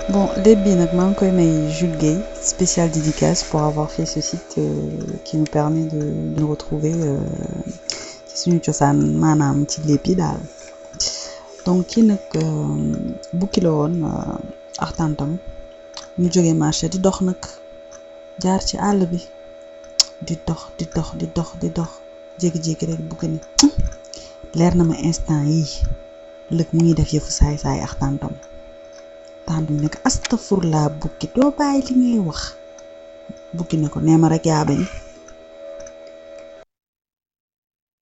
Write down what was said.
bon lépp bi nag maa ngi koy may Jules Guèye spécial dédicace pour avoir fait ce site euh, qui nous permet de de nous retrouver ci suñu cosaan maanaam ci lépp yi daal donc kii nag bukki la woon ak tantam ñu jógee marché di dox nag jaar ci àll bi di dox di dox di dox di dox jékki-jékki rek bukki ni leer na ma instant yii lëg mu ngi def yëfu saay-saay ak tantam tant bi nekk astafurlaa bukki doo bàyyi li ngay wax bukki ne ko nee ma rek yaa bañ